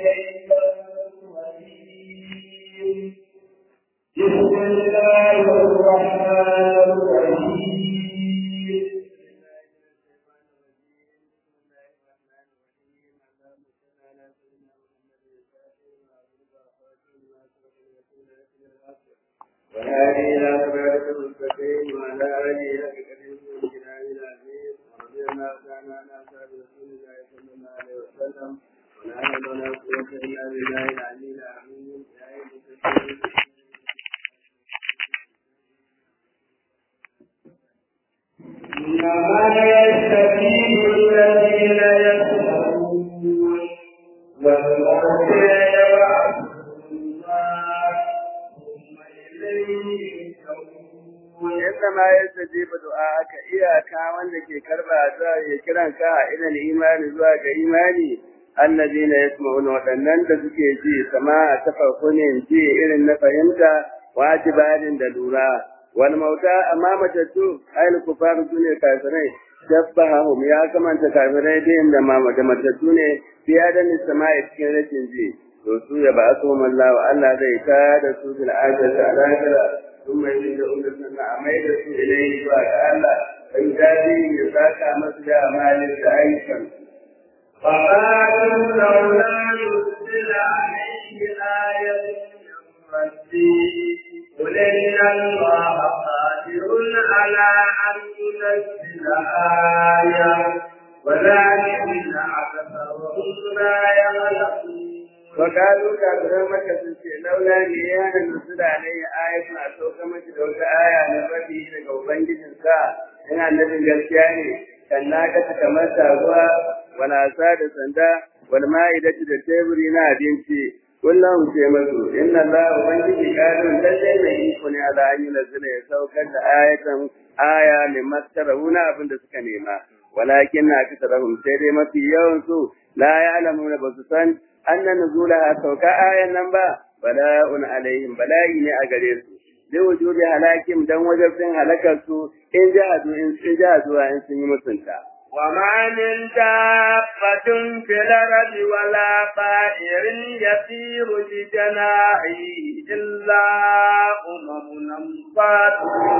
بسم الله الرحمن الرحيم وهذه إلى صراط المستقيم وعلى آله حق قدره والجلال العظيم ورضي الله تعالى عن أصحاب رسول الله صلى الله عليه وسلم ولا حول ولا قوة إلا بالله العلي العظيم يا أيها المسلمين إنما يستفيد الذين يسمعون والموتى يبعثهم ثم إليه يرجعون inda ma ya stajiba du'a'aka iyaka wanda ke karba za ya kiran ka a ilal imani zuwa ga imani allazina yasma'una wadannan da suke ji sama'a ta farko ne ji irin na fahimta wajibarin da lura wal mauta amma matattu ayil kufar sune kafirai shabbahum ya kamanta kafirai da inda ma da matattu ne biya da sama'a cikin rashin ji to su ya ba su Allah Allah zai ta da su bil ajati ala ثم يرجعون سنة عميد إليه وتعالى فيجازيهم يساك مثل أعمال أيضا فقالوا لولا نزل عليه آية من ربه قل إن الله قادر على أن ينزل آية ولكن أكثرهم لا يعلمون وقالوا كافرون مكة سنتي لولا ليانا نزل عليه آية أسوك مجد وكآية نبدي لك وبنجد سا إن النبي قال kan naka ta kamar taguwa wala sa da sanda wal ma'idatu da teburi na abinci kullum ce masu inna Allah ubangiji kadin lalle mai iko ne ala an yunzila ya saukar da ayatan aya ne mastaruna abin da suka nema walakin na kasarahum sai dai mafi yawan su la ya'lamuna ba su san anna nuzulaha sauka ayan nan ba bala'un alaihim bala'i ne a gare su bi wujudi halakim dan wajibin halakar su in jahadu in sun jahadu in sun yi mutunta وما من دابة في الأرض ولا طائر يطير بجناحه إلا أمم أمثالكم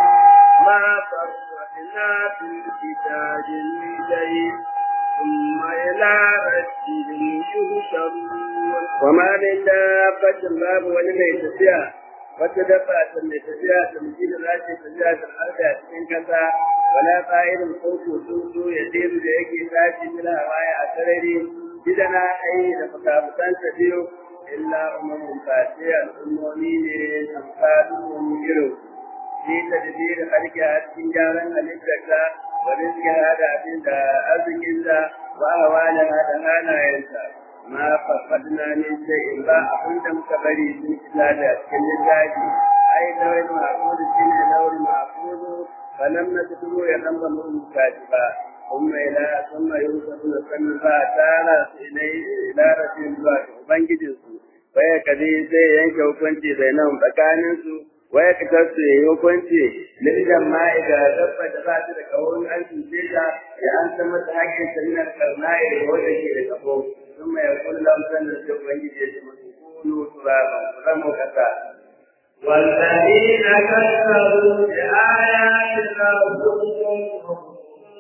ما فرقنا في الكتاب من شيء ثم إلى ربهم يهشرون وما من دابة باب ولم يتسيا wata dabba ta mai tafiya ta mutum da za ta tafiya ta harda cikin kasa wala fa'irin koko tsuntsu ya tsiru da yake tashi mila baya a sarari gidana ai da fukafukan ta biyu illa umamun fati al'ummomi ne amsalun irin shi ta da biyu da harki a cikin gyaran halittarta wa rizki da abin da arzikinta wa hawa da halayensa ma faffadna min shay'in ba abin da muka bari sun kula da cikin littafi ai lawal ma'qul shine lawal ma'qul falam natlu ya dan ba mun kaji ba kuma ila kuma yusufu da kan ba tara ilai ila rasul zuwa ubangijin su waya kadi sai yanke hukunci bainahum tsakanin su waya ka su yi hukunci lidan ma'ida dabba da ba ta da kawon an tuce ta ya an san mata hakkin sannan karnai da wanda ke da kafo ثم يقول لهم سنة ubangiji كونوا ترابا فلم كذا والذين كذبوا بآياتنا هم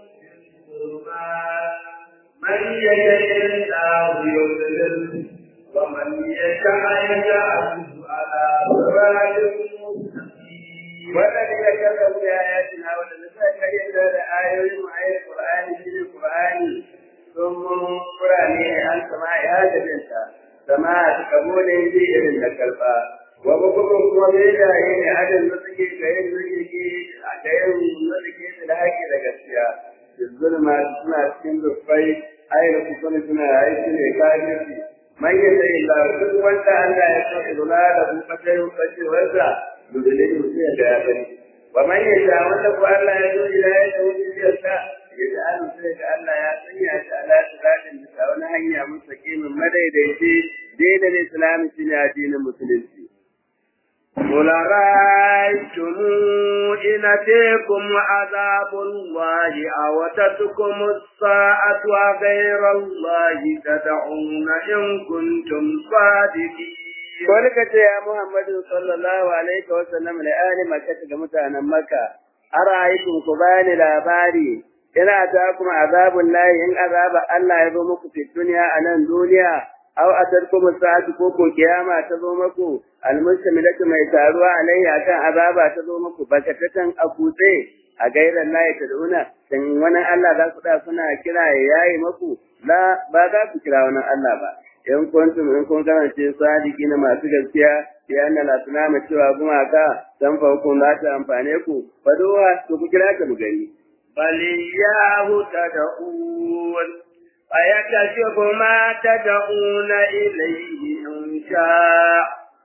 من يشاء الله يضلل ومن يشاء يجعله على صراط مستقيم والذين كذبوا بآياتنا والذين كذبوا بآيات آيات القرآن في القرآن ثم قرآن عن سماع هذا الإنسان سماع قبول في إذن الكلفة وبكم وبيدا إن هذا المسجد كأن المسجد كأن المسجد الهاكي لقسيا الظلم سنة سنة الفاي أين تكون سنة أي سنة كافرة من يدعي الله كل وانت أن لا يستطيع ضلاله فتيه فتيه وزع يدلله فيها كافر ومن يشاء وانت أن لا يدعو إلى يده في الشاء yaj'alu sai da Allah ya sanya shi ala siratin bisa wani hanya mustaqimin madaidaici daidai da Islam shine addinin musulunci قل رأيتم إن أتيكم عذاب الله أو تتكم الساعة وغير الله تدعون إن كنتم صادقين Wani ka ce ya Muhammadu sallallahu alaihi wa sallam da ahli Makka ga mutanen Makka, ara'aytum ku bani labari ina ta kuma azabun lahi in azaba Allah ya zo muku fi duniya a nan duniya aw atarkum sa'atu ko ko kiyama ta zo muku almustamilatu mai taruwa alayya kan azaba ta zo muku bakatatan a kutse a gairan lahi ta duna dan wani Allah za ku da kuna kira ya yayi muku la ba za ku kira wani Allah ba in kuntum in kun kasance sadiki na masu gaskiya ya anna la tunama cewa gumaka dan fa kun za ta amfane ku faduwa to ku kira ta mu gani bal yahu tad'un فيكشف ما تدعون إليه إن شاء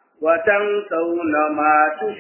وتنسون ما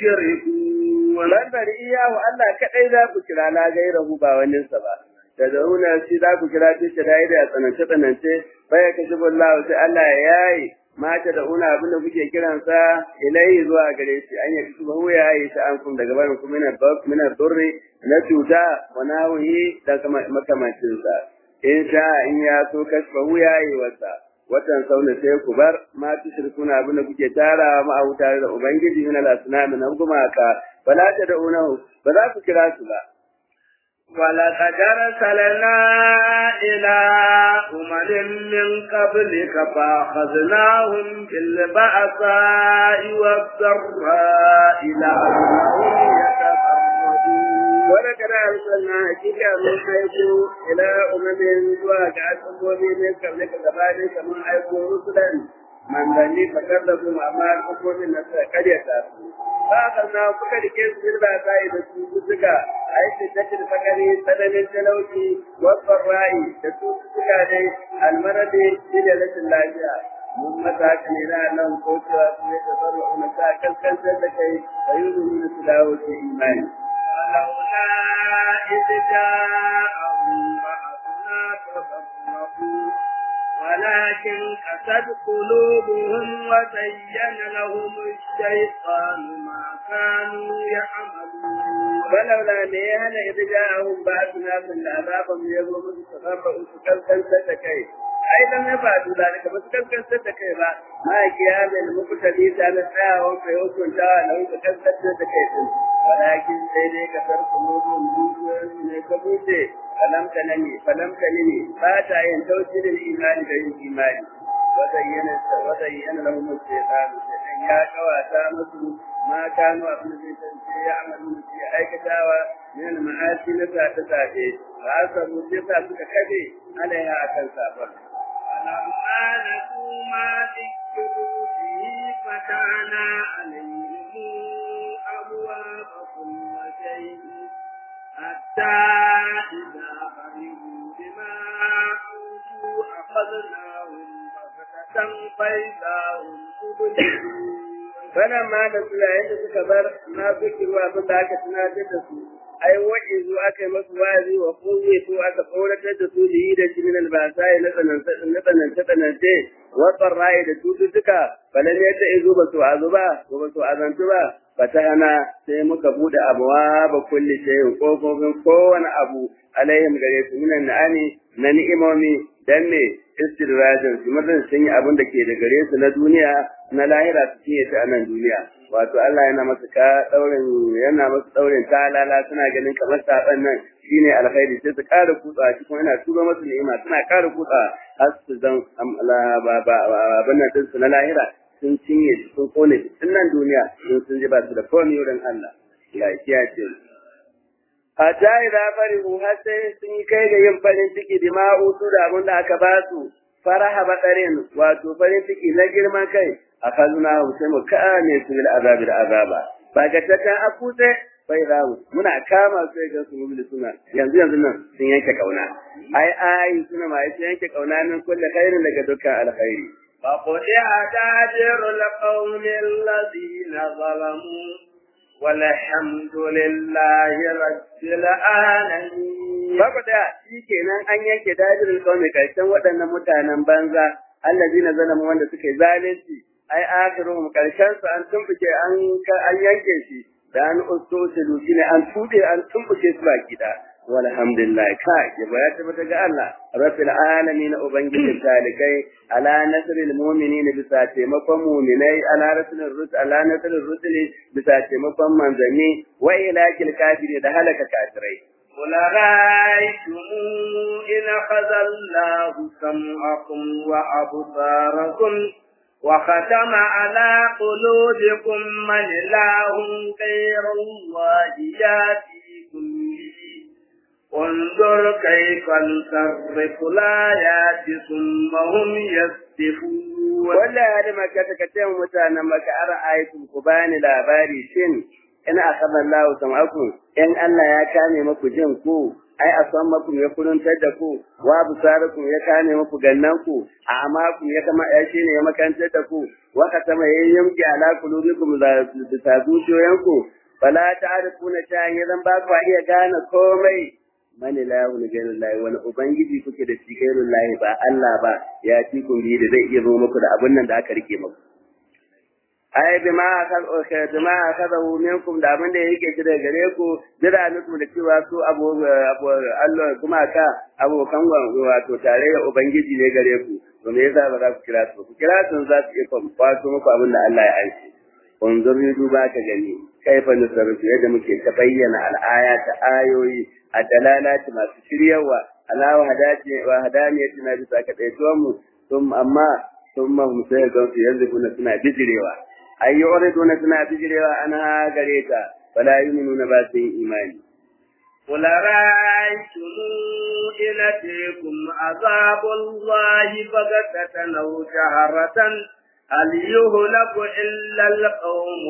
تشركون لنبر إياه ألا كأي ذا كلا لا غيره باونين سبا تدعون شي ذا كلا تشرائد أتنشي تنشي فيكشف الله سألا ياي ma ta da una abin da kuke kiransa ilai zuwa gare shi an yi kusa hu ya yi ta an kun daga barin kuma mina durri na cuta wa nawihi da makamancin sa in sha in ya so kashfa ya yi wata watan sauna sai ku bar ma tushrikuna abin da kuke tara ma a tare da ubangiji min al-asnam na gumaka fala ta da unahu ba za ku kira su ba ولقد أرسلنا إلى أمم من قبلك فأخذناهم بالبأساء والضراء لعلهم يتفرقون ولقد أرسلنا حقيقة من حيث إلى أمم وجعل أمم من قبلك كذلك من حيث رسلا من ذني فكذبوا أما الأمم التي قرية فأخذنا فكر كيس بالبأساء بسوء ai shiddatul fakari tsananin talauci wasan ra'i da cututtuka dai almarade shi da rashin lafiya mun mata haka ne na nan ko cewa su ne da farwa una ta kaskantar da kai da yi nuna su dawo su imani. Alauna ita ja'ahum ba'athuna tafarraqu ولكن قست قلوبهم وزين لهم الشيطان ما كانوا يعملون ولولا ليهن إذ جاءهم بأسنا من العذاب يظلم تفرقوا سكلكل ستكي أي لم يفعلوا ذلك فسكلكل ستكي ما قيام المقتدي سالسا وفيوكم تعالوا سكلكل ستكي ولكن سيدي كسر قلوبهم دوسوا كبوتي فلم تنمي فلم تنمي فاتا ينتوشي للإيمان بين الإيمان وزين وزين لهم الشيطان الشيطان يا كواتا مسلم ما كانوا أبن الشيطان يعملون في أي كتاوى من المعاصي نسا تساعده فأصبوا الشيطان سككبي عليها أكل سافر فلما نسوا ما ذكروا به فتحنا عليهم أبواب كل شيء حتى إذا فرحوا بما أوتوا أخذناهم بغتة فإذا هم مبلسون فلما نسوا yayin da suka bar na zikiru abin da aka tunatar da su ai waje zu aka yi masu wazi wa kuzi su aka kauratar da su da yi da shi min albasai na tsanance na tsanance tsanance wa tsarrai da cututtuka balan yadda izu ba su azu ba ko ba su azantu ba fatahana sai muka bude abuwa ba kulli shay'in kofofin kowane abu alaihim gare su minan na'ani na ni'imomi dan me istidrajin su mutum sun yi abin da ke da gare su na duniya na lahira su cinye ta a nan duniya wato Allah yana masa ka daurin yana masa daurin talala suna ganin kamar saban nan shine alkhairi sai su ƙara kutsa cikin yana tura masu ni'ima suna ƙara kutsa har su zan ba ba abin nan su na lahira sun cinye su sun kone su tun nan duniya sun sun ji ba su da komai wurin Allah ya kiyace su hatta idza farihu har sai sun yi kai ga yin farin ciki da ma'utu da abin da aka ba su faraha badarin wato farin ciki na girman kai akhazna sai mu kame su bil azabi da azaba ba ga tata akute bai rawu muna kama su ga su mubili suna yanzu yanzu nan sun yanke kauna ai ai suna ma sun yanke kauna min kulli khairin daga dukkan alkhairi فقطع دابر القوم الذين ظلموا والحمد لله رب العالمين فقطع shikenan an yanke dabirin kawai karshen waɗannan mutanen banza allazina zalamu wanda suke zalunci ai akhiruhum karshen su an tumbuke an an yanke shi da an ustusilu shine an tude an tumbuke su baki da walhamdulillah kai ya baya tabbata ga Allah rabbil alamin ubangijin talikai ala nasril mu'minin bisa taimakon mu'minai ala rasulil rusul ala nasril rusul bisa taimakon manzanni wa ilakil kafiri da halaka kafirai قل رأيتم إن أخذ الله سمعكم وأبصاركم وختم على قلوبكم من إله غير الله يأتيكم به انظر كيف نصرف الآيات ثم هم يصدفون wanda ya da maka ta kace mutanen maka ara aikin ku bani labari shin in akhadha Allah sam'akum in Allah ya kame maku jin ku ai asan maku ya kuruntar da ku wa busarakum ya kame maku gannan ku a amakum ya kama ya shine ya makantar da ku wa katama yayyamki ala qulubikum da zuciyoyinku fala ta'rifuna shay'an idan ba ku iya gane komai mani lahu ni gairu lahi wani ubangiji kuke da shi gairu lahi ba Allah ba ya ci kun bi da zai iya zo muku da abin nan da aka rike muku ai bima akal bima akadahu minkum da abin da yake shi daga gare ku jira nuku da cewa su abu Allah kuma ka abokan wato tarayya ubangiji ne gare ku to me yasa ba za ku kira su ku kira su za su iya kwato muku abin da Allah ya aiki unzuri duba ka gani kaifa nusarrufu yadda muke ta bayyana al'aya ta ayoyi a dalalati masu shiryawa ala wa hadati wa hadaniyati na bisa ka daituwan mu sun amma sun ma mu sai ga su yanzu kuna suna bijirewa ayyu uriduna suna bijirewa ana gare ta fala yu'minuna ba su yin imani قل رأيتم إن أتيكم عذاب الله بغتة أو جهرة هل يهلك إلا القوم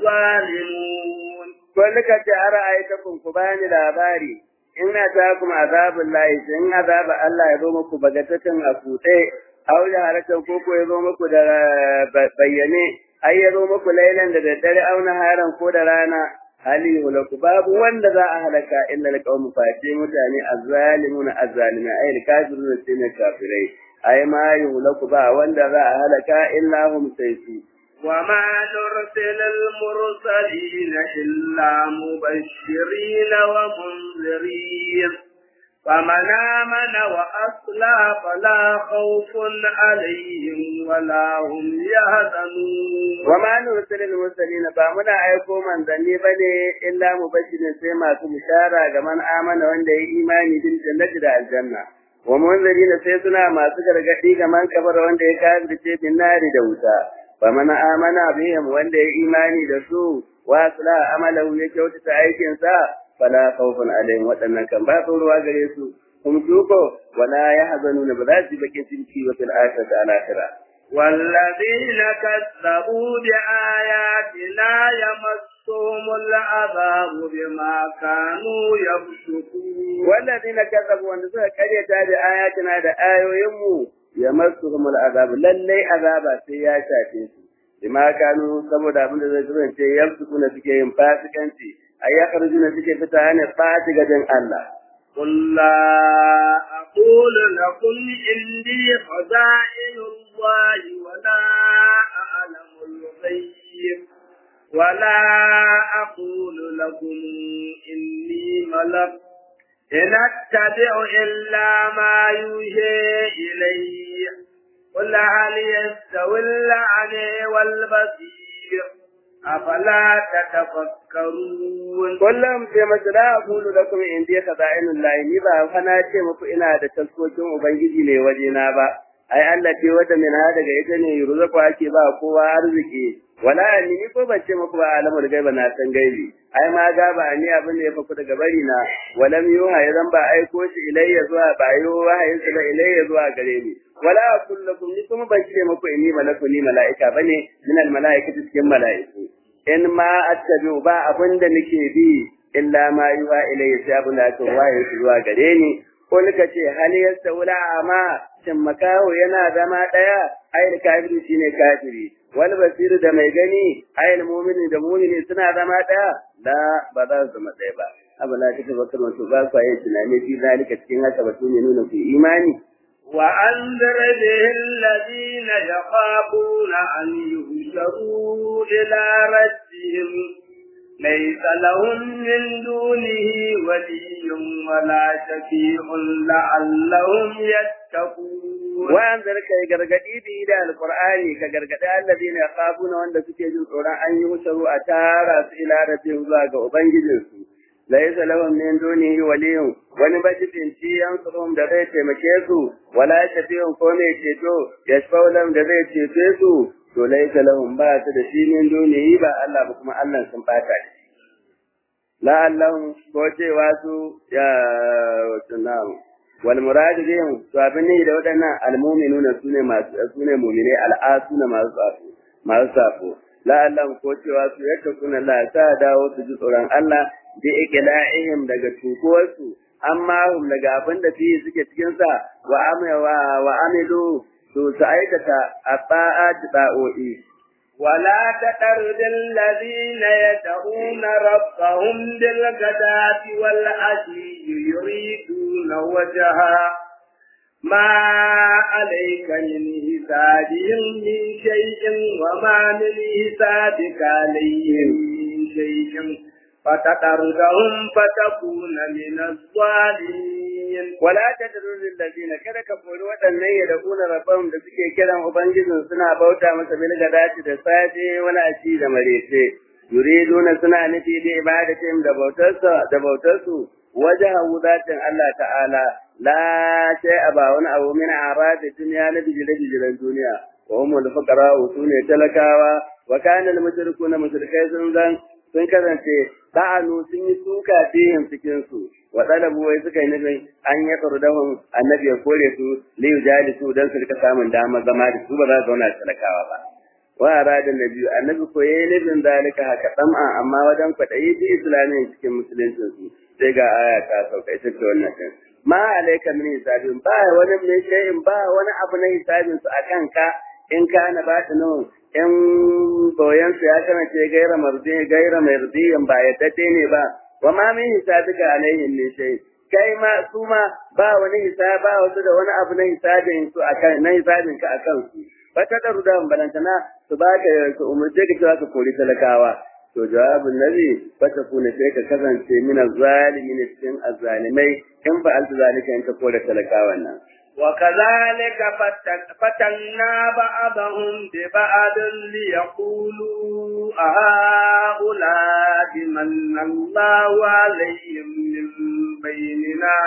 الظالمون Wani ka ce a ra'aytakun ku bani labari in ta kuma azabun lahi in azaba Allah ya zo muku bagatatan a kuɗe aw da haratan ko ko ya zo muku da bayyane ai ya zo muku lailan da daddare aw haran ko da rana hali hulaku babu wanda za a halaka illa alqawm fati mutane azzalimuna azzalimai ai alkafiruna sai ne kafirai ai ma yuhlaku ba wanda za a halaka illa hum sayfi وما نرسل المرسلين إلا مبشرين ومنذرين فمن آمن وأصلح فلا خوف عليهم ولا هم يحزنون وما نرسل المرسلين فمن أيكو من ذني بني إلا مبشرين سيما بشارة كمن آمن وند إيماني بالجنة الجنة ومنذرين سيسنا ما سكر قدي كمن كفر وند كافر بالنار دوتا faman amana bihim wanda ya imani da su wa asla amalahu ya kyautata aikin sa fala khawfun alaihim wadannan kan ba ruwa gare su kuma duko wala yahzanuna ba za su bakin cinci wa fil akhirati al akhirah والذين كذبوا بآياتنا يمسهم العذاب بما كانوا يفسقون والذين كذبوا وان suka karyata da ayatina da ayoyinmu yamassuhum al'azab lallai azaba sai ya shafe su bima kanu saboda abin da zai kasance yamsukuna suke yin fasikanci ay yakhrujuna suke fita ne fati gadan Allah قل لا أقول لكم إني خزائن الله ولا أعلم الغيب ولا أقول لكم إني ملك إن أتبع إلا ما يوحي إلي قل هل يستوي الأعمى والبصير أفلا تتفكرون kullum sai mace la aqulu lakum indi khaza'inul lahi ni ba fa na ce muku ina da taskokin ubangiji ne waje na ba ai Allah ce wata min ha daga ita ne yurzaqu ake ba kowa arziki wala ni ni ko ban ce muku ba alamul gaiba na san gaibi ai ma ga ba ni abin da ya faku daga bari na walam yuha idan ba aiko shi ilayya zuwa ba yo wahayin sa ilayya zuwa gare ni wala aqulu lakum ni kuma ban ce muku inni malaku ni malaika bane min al malaikati cikin malaiku in ma attabi ba abin da nake bi illa ma yuha ilayya sai abin da aka wahayin zuwa gare ni ko nika ce hal yastawla ama shin makaho yana zama daya ai kafiri shine kafiri wal basir da mai gani ai mu'mini da mu'mini suna zama daya la ba za su zama daya ba abala ta tabbata wato ba ku yi tunani fi zalika cikin haka ba ne nuna ku imani وأنذر به الذين يخافون أن يحشروا إلى ربهم ليس لهم من دونه ولي ولا شفيع لعلهم يتقون wa'anzar kai gargadi bi da alqur'ani ka gargadi alladina yaqabuna wanda suke jin tsoron an yi musu a tara su ila rabbihim zuwa ga ubangijinsu laysa lahum min dunihi waliyun wani majibinci yansurum da zai taimake su wala shafi'un ko mai ceto yashfa'u lahum da zai cece su to laysa lahum ba su da shi min dunihi ba Allah ba kuma Allah sun bata shi la'allahum ko cewa su ya tunamu wal muradu bihim to abin ne da waɗannan almu'minuna sune masu sune mu'mine al'asuna masu safo masu safo la'allam ko cewa su yadda kuna la ta dawo su ji tsoron Allah bi iqla'ihim daga tukuwarsu amma hum daga abin da fiye suke cikin sa wa amawa wa amilu to su aikata ata'at da'o'i ولا تطرد الذين يدعون ربهم بالغداة والعشي يريدون وجها ما عليك من حسابهم من شيء وما من حسابك عليهم من شيء فتطردهم فتكون من الظالمين wala tadrul ladina kada ka kori waɗannan ya da kuna rabban da suke kiran ubangijin suna bauta masa bil gadati da safe wala ci da marece yuriduna suna nufi da ibadatin da bautarsa da bautarsu wajahu zatin Allah ta'ala la shay aba wani abu min aradi dunya na bijire bijiren duniya wa humul fuqara sune talakawa wa kana al mushrikuna mushrikai sun zan sun kasance ba'anu sun yi suka fihin cikin su wa talabu wai suka yi nufin an ya tsardahum annabi ya kore su li yujalisu dan su rika samun dama zama da su ba za su zauna talakawa ba wa arada nabi annabi ko yayi nufin zalika haka sam'a amma wajen kwadayi bi islamin cikin musuluncin su sai ga aya ta sauka ita ce wannan din ma alayka min hisabin ba wani mai shay'in ba wani abu na hisabin su akan ka in kana batinu in boyan su ya kasance gaira mardi gaira mardiyan ba yadda ne ba wa ma min hisabika alaihim min shay kai ma su ma ba wani hisaba wasu da wani abu na hisabin su akan na hisabin ka akan su fata da rudan balantana su ba ka su umurce ka cewa ka kori talakawa to jawabin nabi fata kuna sai ka kasance min zalimin cikin azzalimai in ba alta zalika in ka kore talakawan nan وكذلك فتنا بعضهم ببعض ليقولوا هؤلاء من الله عليهم من بيننا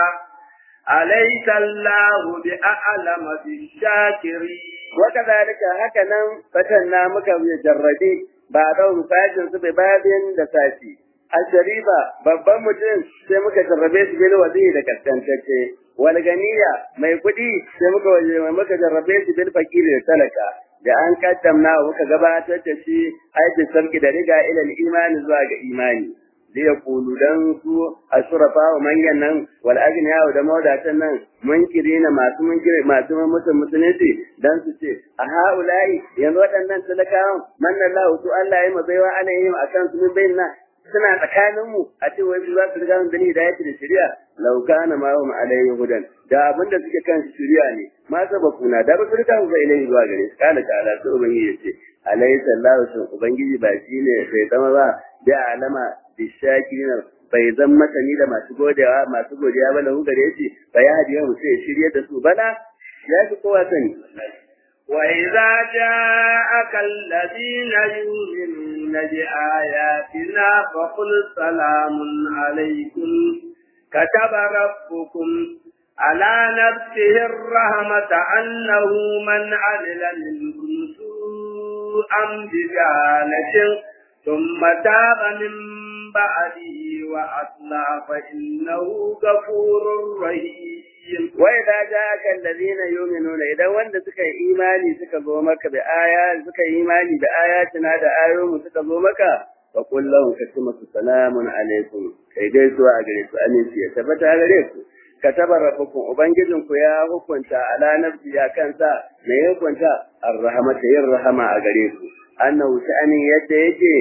أليس الله بأعلم بالشاكرين وكذلك هكذا فتنا مكجردي بعضهم ساجن ببعض دساتي Al-Sharifa babban mutum sai muka jarrabe shi bil wazi da kaskantacce wal ganiya mai kuɗi sai muka waje mai muka jarrabe shi bil fakiri da talaka da an kaddamna muka gabatar da shi aikin sarki da riga ila imani zuwa ga imani da ya kulu dan su ashurafa wa manyan nan wal agniya da mawadatan nan munkiri na masu munkiri masu mutum musulunci dan su ce a haulai yanzu waɗannan talakawan manna Allah su Allah ya mabaiwa ana yin akan su min bayyana suna tsakaninmu a ce wai su za su riga mun gani da yake da shari'a law kana ma hum alayhi hudan da abinda suke kan shari'a ne ma sabakuna da ba su riga mu ilayhi zuwa gare su kana ta ala sai ubangiji yace alayhi sallahu sun ubangiji ba shine bai zama ba da alama bi shakirina bai zan masani da masu godewa masu godiya ba lahu gare shi fa ya hadiya mu sai shirye da su bala ya fi kowa sani وإذا جاءك الذين يؤمنون بآياتنا فقل سلام عليكم كتب ربكم على نفسه الرحمة أنه من عمل منكم سوءا بجهالة ثم تاب من بعده وأصلح فإنه غفور رحيم wai da ja kan ladina yu'minuna idan wanda suka yi imani suka zo maka da aya suka yi imani da ayatina da ayoyin suka zo maka fa qul lahum katimatu salamun alaikum kai dai zuwa a gare su aminci ya tabbata gare ku kataba rabbukum ubangijin ku ya hukunta ala nafsi ya kansa me ya hukunta arrahmata yin rahama a gare ku annahu sha'anin yadda yake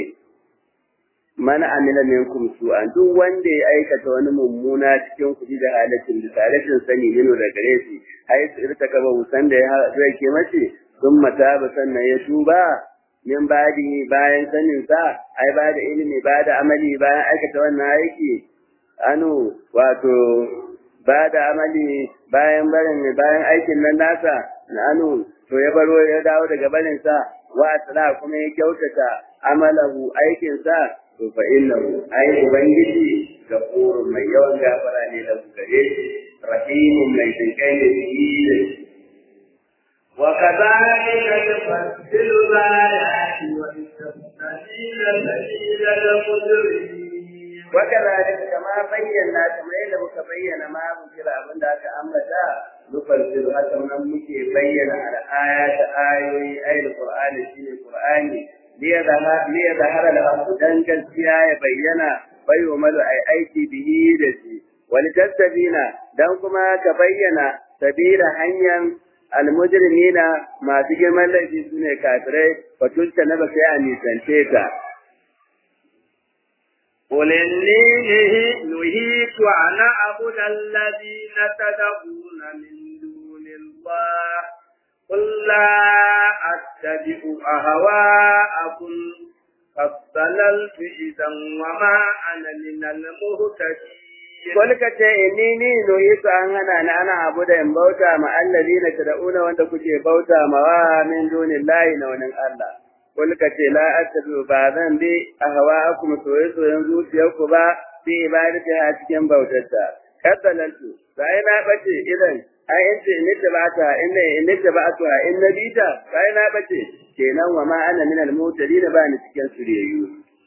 man amila minkum su'an duk wanda ya aikata wani mummuna cikin kuɗi da halatin da rashin sani mino da gare shi ai su irta kaba wusan da ya zai ke mace sun mata ba sannan ya tuba min badi bayan sanin sa ai ba da ilimi ba da amali bayan aikata wannan aiki anu wato ba da amali bayan barin bayan aikin nan nasa na anu to ya baro ya dawo daga barin sa wa asla kuma ya kyautata amalahu aikin sa to fa innahu ai ubangiji gafurun mai yawan gafara ne da gare shi rahimun mai jinkai ne shi وكذلك نفصل الآيات ولتستبين سبيل المجرمين وكذلك كما بينا كما يدب كبين ما ذكر أبن ذاك أمتا نفصل حتى من مكي بين على آيات آيوي أي القرآن شيء القرآن ليظهر الحق دان gaskiya ya bayyana bai umaru ai aiki bihi da shi wani tastabina dan kuma ka bayyana sabila hanyar almujrimina masu girman laifi su ne kafirai fatulta na ba sai a nisance ta. قل إني نهيت أن أعبد الذين تدعون من دون الله قل لا أتبع أهواءكم قد ضللت إذا وما أنا من المهتدين Wani ka ce inni ni noyi su an hana ni ana abu da in bauta ma allazi na tada'una wanda kuke bauta ma wa min dunin layi na wani Allah. Wani ka ce la attabi ba zan bi a hawa akum soye soyen zuciyarku ba bi ibadati a cikin bautarta. Kaddalantu sai na bace idan ai in ce in ta bata in ne in ta bata in na bita sai na bace kenan wa ma ana min al-mutadin ba ni cikin suriyayyu.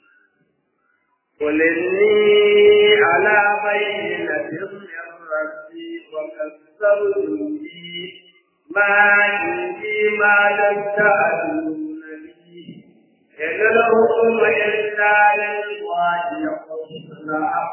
قل إني على بينة من ربي وكذبت به ما عندي ما تستعجلون به إن الحكم إلا لله يقص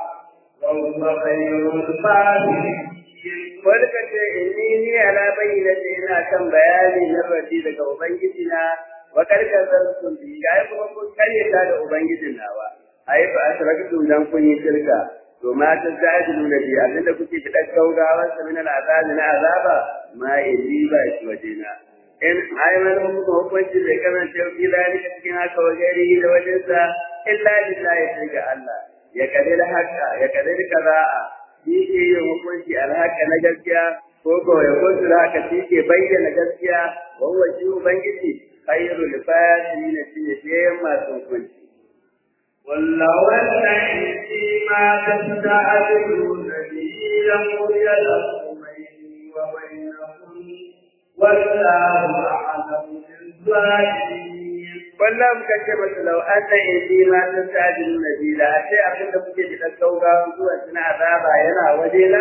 وهو خير الفاتحين Wani ka ce inni ni ala bayyana ce ina kan bayani na rabi daga Ubangiji na wa karkar zartun bi ga kuma kun karyata da Ubangijin nawa. ai fa asraktum dan kun yi shirka to ma ta zajilu na bi abinda kuke fitar gaugawar sa min al'azabi na azaba ma illi ba shi wajena in ai man hukunta hukunci bai karanta yau zalika cikin haka wajeri da wajen sa illa lillahi sai ga Allah ya kadira haka ya kadira kaza'a shi ke yin hukunci alhaka na gaskiya ko ko ya kuntu haka shi ke bayyana gaskiya wa huwa shi ubangiji khairul fasirin shi ne masu hukunci ولو أن عندي ما تستعجلون به لقضي الأمر بيني وبينكم والله أعلم بالظالمين kullum ka ce masu lau an da indi ma sun sa'adin nabi da a ce abin da kuke da sauga zuwa suna azaba yana waje na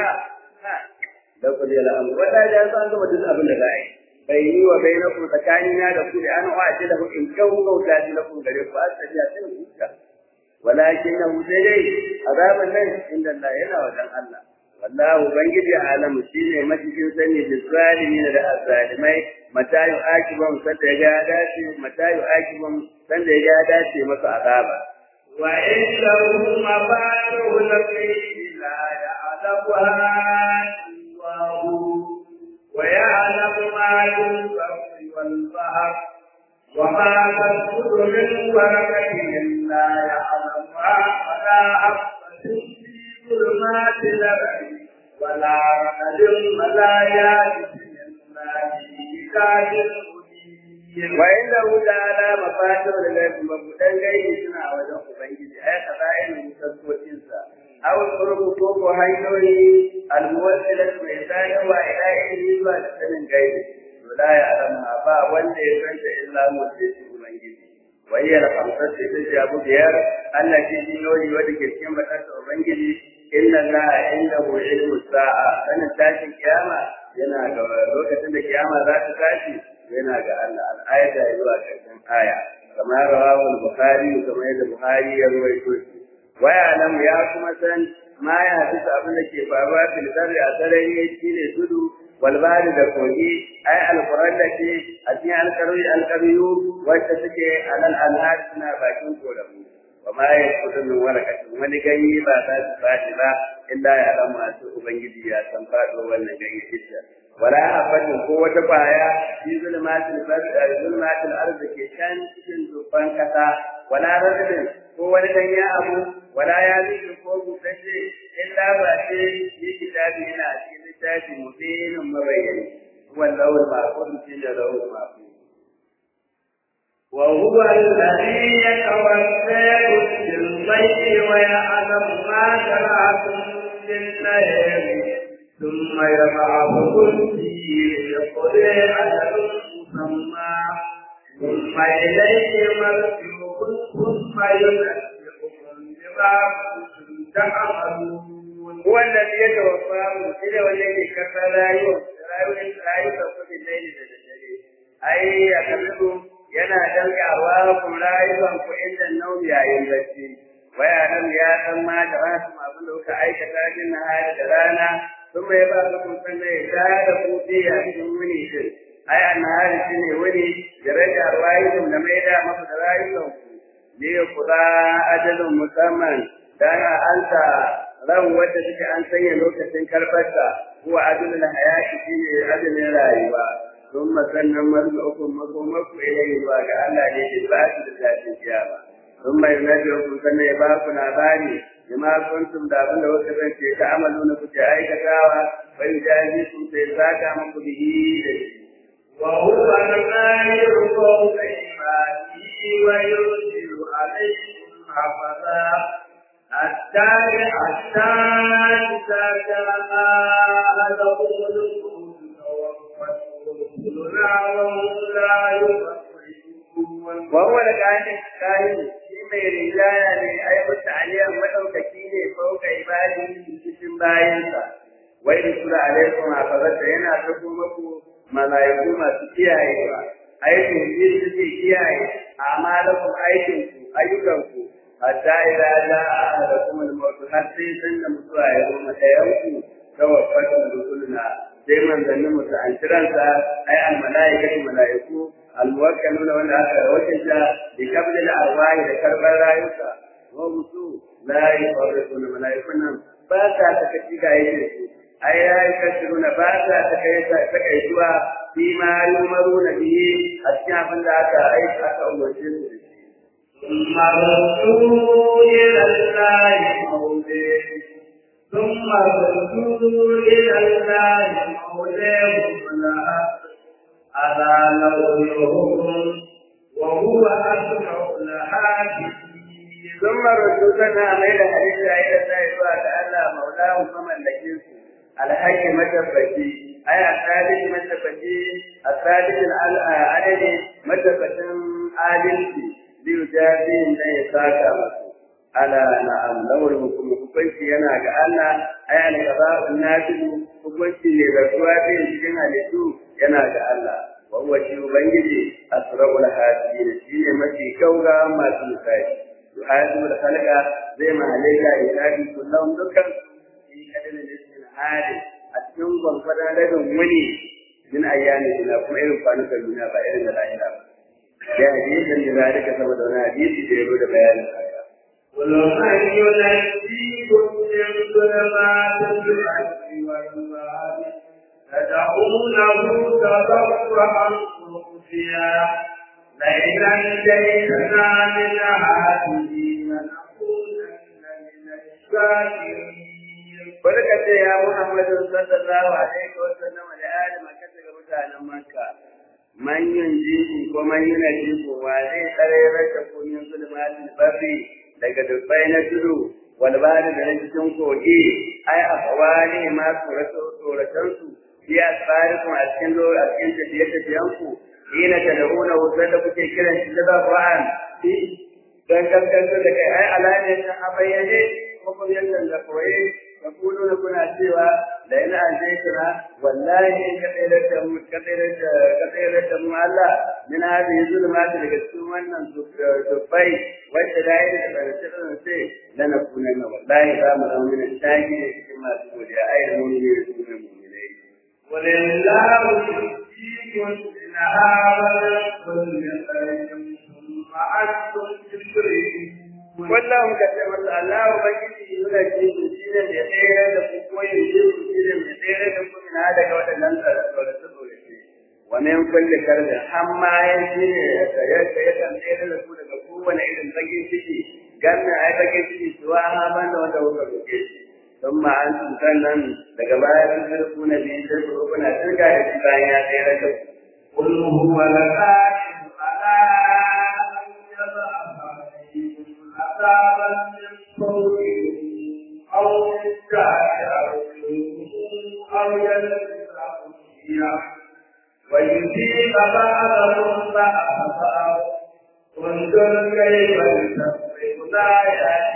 da ku da al'amu wanda ya san gaba duk abin da za a yi bai yi wa bai na kuma tsakani na da ku da an wace da ku in kyau gauta shi na kun gare ku a tsabiya sai ku huta walakin na sai dai azaban nan inda Allah yana wajen Allah wallahu ubangiji alamu shine macikin sani da zalimin da azalimai mata yu akibam sanda ya ga dace mata yu akibam sanda ya ga dace masa azaba wa innahu mafatuhu al-ghaibi la ya'lamuha illahu wa ya'lamu ma yunfiqu wal bahr وما تسقط من ورقة إلا يعلمها ولا حبة في ظلمات الأرض ولا رقد ولا يابس إلا في كتاب وإنه تعالى مفاتيح الغيب مبودن غيبي suna a wajen Ubangiji ai kazayin mutassocinsa aw turbu ko ko hanyoyi almuwassilat mai sayarwa ila ilmi zuwa da sanin gaibi to la ya alama ba wanda ya san ta illa mutassi Ubangiji wayyar hamsar ce ta jabu biyar Allah ke jinyoyi wanda ke cikin batarsa Ubangiji inna Allah indahu ilmu sa'a sanin tashin kiyama yana ga lokacin da kiyama za ta tashi yana ga Allah al'ayata ya zuwa ƙarshen aya kamar rawahul bukhari kamar yadda bukhari ya rawaito shi waya nan ya kuma san ma ya fi abin da ke faruwa fil zarri a sarari shine tudu wal bari da kogi ai alquran da ke a cikin alqari alqariyu wacce suke alal anhar suna bakin koramu wa ma yakutu min warakatin wani ganye ba za su fashi ba illa ya alamu a ubangiji ya san faɗo wannan ganye ita wala habatin ko wata baya fi zulmatil bardi zulmatil ardi ke can cikin dubban kasa wala radin ko wani danya abu wala ya zikir ko busashe illa ba ce yi kitabi yana a cikin littafi mubinin mabayyani wallahu ma'qul fi lahu ma'qul وهو الذي يتوفاكم بالليل ويعلم ما جرحتم بالليل ثم يبعثكم فيه ليقضي أجل مسمى ثم إليه مرجعكم ثم ينبئكم بما كنتم تعملون هو الذي يتوفاكم إلى والذي كفى لا يؤمن لا يؤمن بالليل أي يكذبكم yana dangawa ku rayuwan ku inda naumi yayin bacci waya nan ya san ma da rasu abin da kuka aikata jin hali da rana sun mai ba su kun san da ya da ku biya cikin wuni din ai an hali shi ne wuni da rage rayuwan da mai da maku da rayuwan ku ne ku da ajalin musamman dan anta ran wanda take an sanya lokacin karbarta kuwa ajalin hayati shi ne ajalin rayuwa ثم سنن مرجعكم مقومكم إليه وقال الله لإثبات ذات القيامة ثم ينبئكم سنة يباكم عبادي بما كنتم دابن وكذا تعملون كنت أي كتاوى ويجازيكم سيساك أمك به وهو المالك فوق عباده ويرسل عليكم حفظا حتى حتى إذا جاء أحدهم الموت وهو الكائن الكائن shi mai rinjaya ne ai mutu aliyan madaukaki ne fauka ibadi cikin bayansa wai da sura alaikum hafazata yana tafi maku malaiku masu kiyayewa aikin shi suke kiyaye amalakum aikin ku ayyukan ku hatta idza jaa ahadakum al-maut har sai san da mutuwa ya zo mata yanku tawaffatu rusuluna sai manzannin musu an kiransa ai al malaikatu malaiku al muwakkaluna wanda aka wakilta bi qabli al arwahi da karbar rayuka wa musu la yufarriquna malaikun nan ba ta takaci ga yake su ai ya kasiruna ba ta takaita takaituwa fi ma yumaruna bihi a cikin abin da aka aika aka umarce su da shi ثم ردوا إلى الله مولاهم ثم ردوا إلى الله مولاهم الحق ألا له الحكم وهو أسمع الحاكمين ثم ردودنا ميل حديث إلى الله وتعالى مولاه فمن لكنه الحق متفقي أي الثالث متفقي الثالث العدد متفق عادلتي ليجازيهم لا يساك على نعم له الحكم hukunci yana ga Allah ai al-qada'u nafilu hukunci ne da zuwa bin cikin halittu yana ga Allah wa huwa shi ubangiji asrarul hadin shi ne mafi kauga masu misali yuhadimu da halaka zai ma halaika ilahi kullum dukkan shi kadin lissin hadi a cikin gwangwadon rabin wuni min ayyami ina kuma irin kwanukan duniya ba irin da lahira ba ya hadisin da zalika saboda wani hadisi da ya zo da bayanin haka ومن ينجيكم من ظلمات الأرض والبحر تدعونه تضرعا وخفيا لئن أنجيتنا من هذه لنكونن من الشاكرين Barka ce ya Muhammadu sallallahu alaihi wa sallam da ali Makka daga mutanen Makka. Man yunji ko man yunaji ko wa zai tsare raka ko yin zulmatin barri daga dubbai na tudu wal bari da cikin kogi ai afwali ma tsoratu tsoratan su ya tsarikum a cikin lo a cikin tafiye tafiyan ku ina ta dauna wutar da kuke kiran shi da Qur'an dan kankan da kai ai alani ta abayyane ko kuma yanda da koyi da kudu da kuna cewa da ina an je kira wallahi in ka tsere da mu ka tsere da ka tsere da mu Allah min hadi zulmat daga cikin wannan dubbai wanda da yake da tsirin sai lana kunan wallahi za mu zama min shaki ne cikin masu godiya ai da mun ne su ne mu'minai ولله يجزيكم منها ولكل خير ثم أنتم تشركون wallahu ka ce masa Allah ubangiji yana ji shi ne da tsere da ku koyi shi ne da tsere da ku ina daga waɗannan kulli karda amma ya shi ne ya ya kan tsere da su daga kowane irin bakin ciki ganna ai bakin ciki suwa ha ban da wanda kuka roke shi don ma an sun sannan daga baya sun sarku na biyu sai ku kuna turga da shi bayan ya tsere da ku قل هو القادر على أن يبعث عليكم عذابا من فوقكم أو من تحت أرجلكم أو يلبسكم شيعا ويذيق بعضهم بعضا انظر كيف نسبح الآيات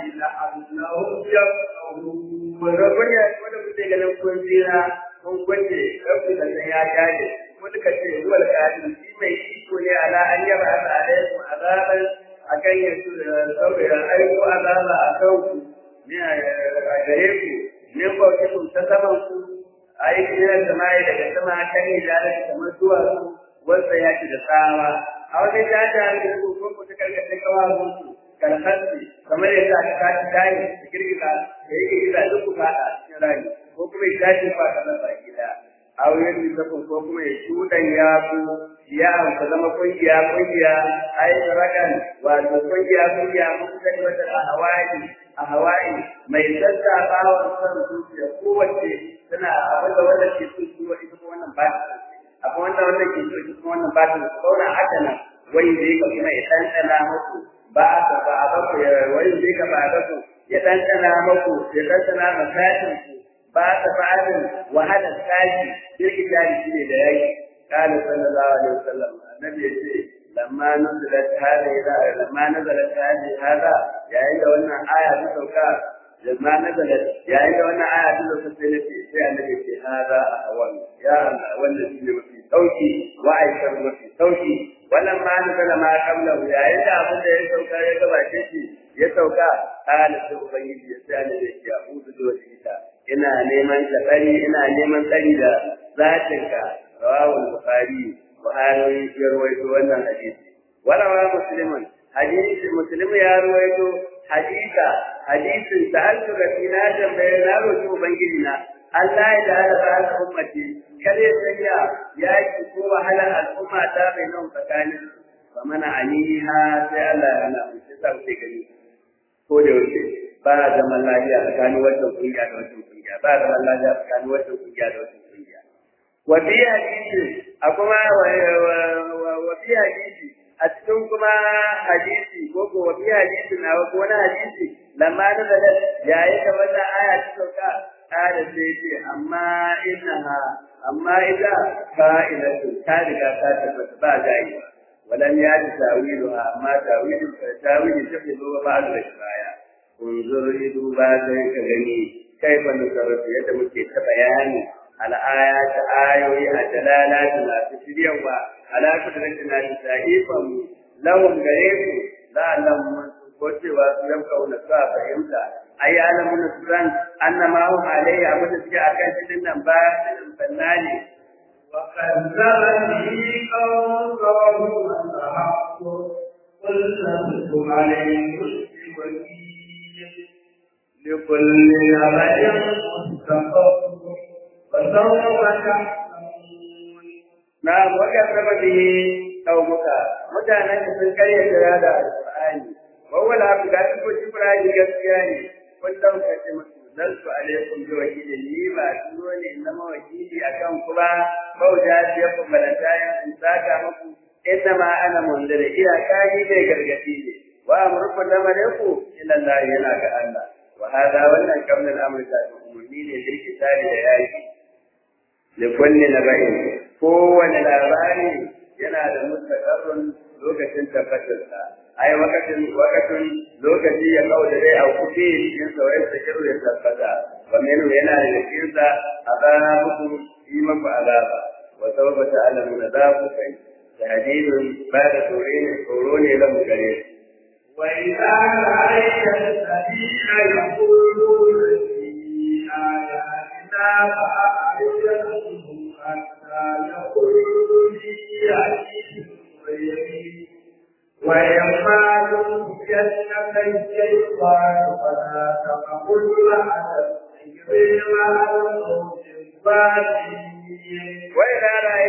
لعلهم يفقهون wanda kunya wanda kuke ganin kun tsira kun kwace kafin da ya jaje ko duka ce huwa al-qadir shi mai iko ne ala an yaba alaikum azaban akan yasu saboda aiko azaba a kan ku ne a gare ku ne ko ke kun ta saman ku aiki ne da mai daga sama kan ne da kamar zuwa su wanda ya ci da tsawa a wani jaja da ku ko ku ta karkace kawo ku kalhanci kamar yadda aka kaci tayi da girgiza da yake gida duk ku fada cikin rani ko kuma ya tashi fa kana baki da auren lissafin ko kuma ya shuɗan ya ku ya amsa zama kungiya kungiya ai rakan wato kungiya kungiya mun sani wata a hawaii a hawaii mai sassa bawon san zuciya kowace tana abin da wanda ke son su ita ko wannan ba akwai wanda wanda ke so ita ko wannan ba ta kauna haka nan wani zai ka kuma ya ɗanɗana muku ba a ka ba a baku ya wani zai ka ba a baku ya ɗanɗana muku ya ɗanɗana masashin ku ba ta ba'adin wahalar tashi birki jari shi ne da yaki kana sallallahu alaihi wasallam annabi ya ce lamma nazalat hada lamma nazalat hada hada yayin da wannan aya ta sauka lamma nazalat yayin da wannan aya ta sauka sai nace sai annabi ce hada ahwan ya Allah wannan shi ne mafi sauki wa aikar mafi sauki wannan ma nazala ma qabla yayin da abin da ya sauka ya gabace shi ya sauka kana sai ubangiji ya sai annabi ya ce a'udhu bi wajhika ina neman tsari ina neman tsari da zatinka rawahul bukhari buhari ya rawaito wannan hadisi wala wa muslimun hadisi muslim ya rawaito hadisa hadisin sa'altu rabbina tambaye na roki ubangiji na Allah ya da ala ta'ala ummati kare sanya ya ki ko wahala al'umma ta bai nan tsakanin fa mana aniha sai Allah ya na sai sa sai gani ko da yake ba zaman lafiya tsakanin wannan kungiya da wannan kungiya ba zaman lafiya tsakanin wannan kungiya da wannan kungiya wa fi hadisi a kuma wa fi hadisi a cikin kuma hadisi ko ko wa fi hadisi na ko wani hadisi lamma da da yayi da wata aya ta sauka kada sai ce amma innaha amma ida fa'ilatu ta riga ta tabbata ba zai ba ولم يأت تأويلها أما تأويل تأويل تفضل بعد الشرايع انظر ido ba sai ka gani kaifa nusarrafu yadda muke ta bayani al'ayat ayoyi a dalalati masu shiryawa ala kudratin na ta'ifan lahum gare ku la lahum ko cewa su yan kauna su a fahimta ai alamun suran annama hum alayhi abin da suke akan cikin nan ba sannani وكذب به قومه الحق قل لستم عليكم بوكيل لكل نبأ مستقر وسوف تعلمون نعم وكذب به قومك mutanen da sun karya kira da alqur'ani wawala abu da su ji qur'ani gaskiya ne kun dauka ce musu nasu alaikum bi wakili ni ba turo ne na mawakili akan ku ba bauta ce ku balanta in saka muku inna ma ana munzira iya kaji ne gargadi ne wa amruku da malaiku ila Allah yana ga Allah wa hada wannan kamar al'amari da umurni ne da kitabi da yaki li kulli naba'in kowane labari yana da mustaqarrun lokacin tabbatarsa ai wakatin wakatin lokaci ya kawo da dai a kuɗi cikin sauran sa kiru ya tabbata wa menu yana da cikin sa azabukum yi maku azaba wa sawfa ta'lamuna za ku kai tahdidun ba da tsoro ne tsoro ne lamu gare su وإذا رأيت الذين يقولون في آياتنا فأعرضهم حتى يقولوا في حديث غيره وإما تنكسك الشيطان فلا تقل مع الذكر مع القوم الظالمين وإذا رأيت الذين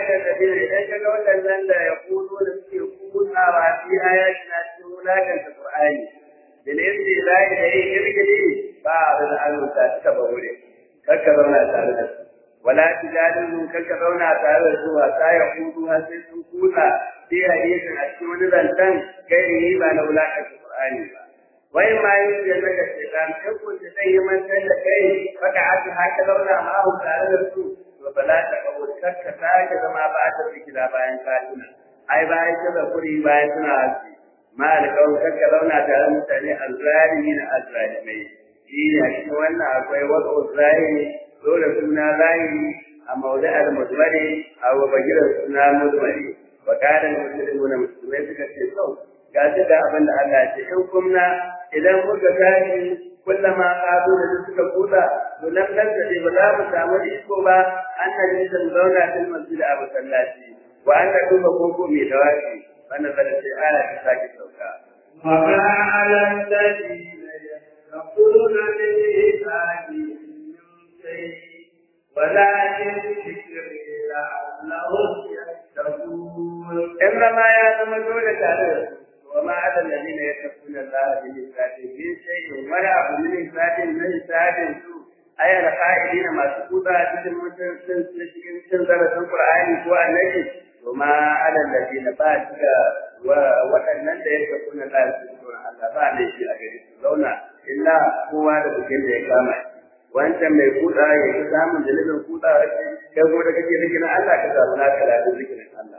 الذين إذا كانوا الذين يقولون في كونا في آياتنا تقولك القرآن بالإذن لا إليه إرجلي بعض الأمر تتبعوني ككبرنا تعالى ولا تجادلوا ككبرنا تعالى حتى يقولوا هل كونا في حديث أشمل ذنبا غيره ما لولاك القرآن wai ma yi da daga shaitan in kun ji zai yi mantar da kai baka haka haka zauna ma hu tare da su to ba za ta kawo kakka sake zama ba ta fikira bayan katina ai bayan ta zakuri bayan suna haske ma alƙawar kakka zauna tare da mutane azzalimi na azzalimai shi a cikin wannan akwai wasu zahiri dole suna zahiri a maudu'ar muzmari a wabagiran suna muzmari wa kadan musulmi musulmai suka ce sau ga shi da abin da Allah ce in kumna idan muka tashi kullama ƙazo da suka kusa to nan nan da ba za mu samu iko ba an na nisan zauna fil masjid a masallaci wa an na duba koko mai dawaci wannan bada sai aya ta sake sauka. وما على الذين يتقون بالعباد من شيء ولكن ذكر لعلهم يتقون إنما يا زمن دولة تعالى وما على الذين يتقون الله بالإسلام في شيء ولا أبو من إسلام من إسلام أي القائلين ما سقوطا cikin cikin cikin darasin Qur'ani ko Annabi وما على الذين باتك waɗannan da yake kuna da su Allah ba ne shi a gare su zauna illa kowa da bukin da ya kama wancan mai kuda ya yi samun dalilin kuda kai kuma da kake zikirin Allah ka samu naka da zikirin Allah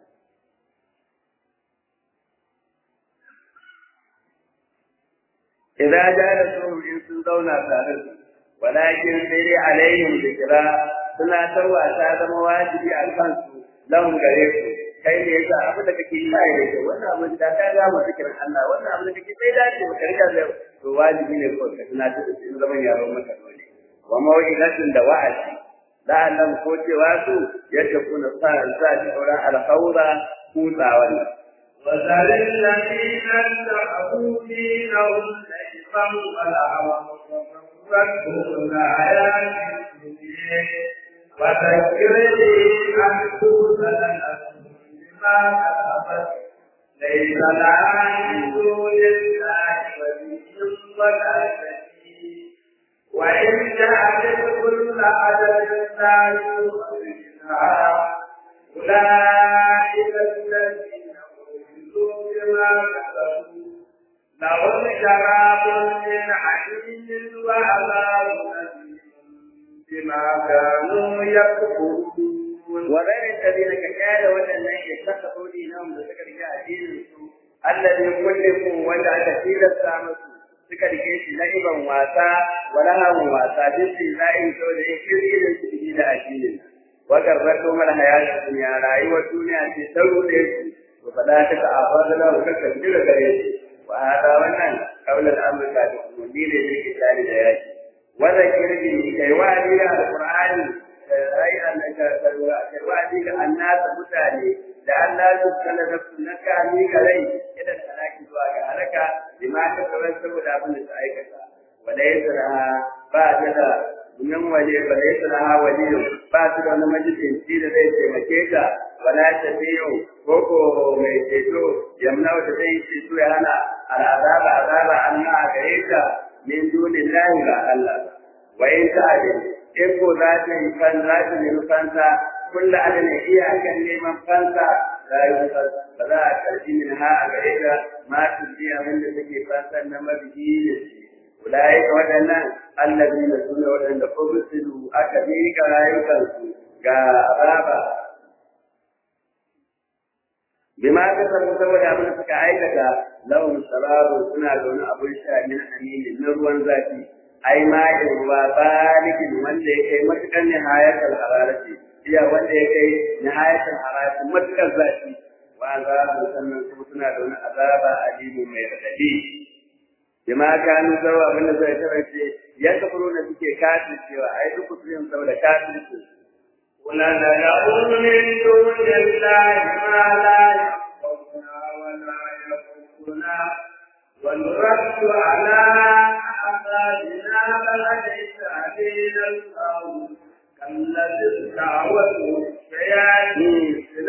إذا جالسوا إن سنزونا تارد ولكن سيري عليهم ذكرى suna tarwa ta zama wajibi a kansu lahum gare su kai ne yasa abin da kake yi sai da kyau wannan abin da ka ga mu zikirin Allah wannan abin da kake sai dace ba ka riga da to wajibi ne ko ka tuna ta in zaman yaron maka dole wa mawilatin da wa'azi la'allam ko cewa su yadda kuna sa sa ji auren alkhawra kutsawan وذل الذين اتخذوا دينهم لعبا ولهوا وغرتهم الحياة الدنيا وذكر به أن توزن نفس بما كسبت ليس لها من دون الله ولي ولا شفيع وإن جعلت كل عدد لا يؤخذ منها أولئك الذين بما كسبوا لهم شراب من حميم وعذاب أليم بما كانوا يكفرون وغير الذين كفار والذين اتخذوا دينهم بذكر دينهم الذي كلفوا وجع كثير السامس suka rike shi la'iban wasa wala hawan wasa duk shi la'in to da yake irin su da addinin wa garbato mal hayatu dunya rayuwar duniya ce sauro da shi to fada ta ka afadala ka kan jira gare shi wa hada wannan qaul al-amr ka da kuma ne da yake tare da yaki wannan kirbi kai wa'adi da alqur'ani ai an ka sarwa kai wa'adi ga annasa mutane da Allah su kalla da sunnaka ni garai idan talaki zuwa ga halaka bima ta kawai saboda abin da ta aikata wala yasra ba ta da nan waje ba da yasra waje ba su da wani majalisin da zai taimake ka wala ta biyo koko mai ceto yamna wata zai yi ceto ya hana al'azaba azaba Allah a gare ka min dunin lahi ba Allah ba wa in ta abin in ko za ta yi fan za ta nemi fansa kulla adana iyakan neman fansa la yi ba za a karbi min ha a gare ka ma su ji abin da take fansa na mabiyi da shi ulai ka waɗannan allazi na suna waɗanda ubisilu aka miƙa rayukansu ga azaba bima ka samu saboda abin da suka aikata lahum sararu suna da wani abin sha min aminin na ruwan zafi ai ma'in ruwa balikin wanda ya kai matuƙar nihayatar hararati iya wanda ya kai nihayatar hararati matuƙar zafi wa azabu sannan kuma suna da wani azaba alimu mai radadi bima kanu zawa abin da zai kasance ya kafaro da suke kafin cewa ai duk kusurin saboda kafin su ولندعو من دون الله ما لا ينفعنا ولا يضرنا ونرد على أعمالنا فليس علينا الله كالذي استعوته الشياطين في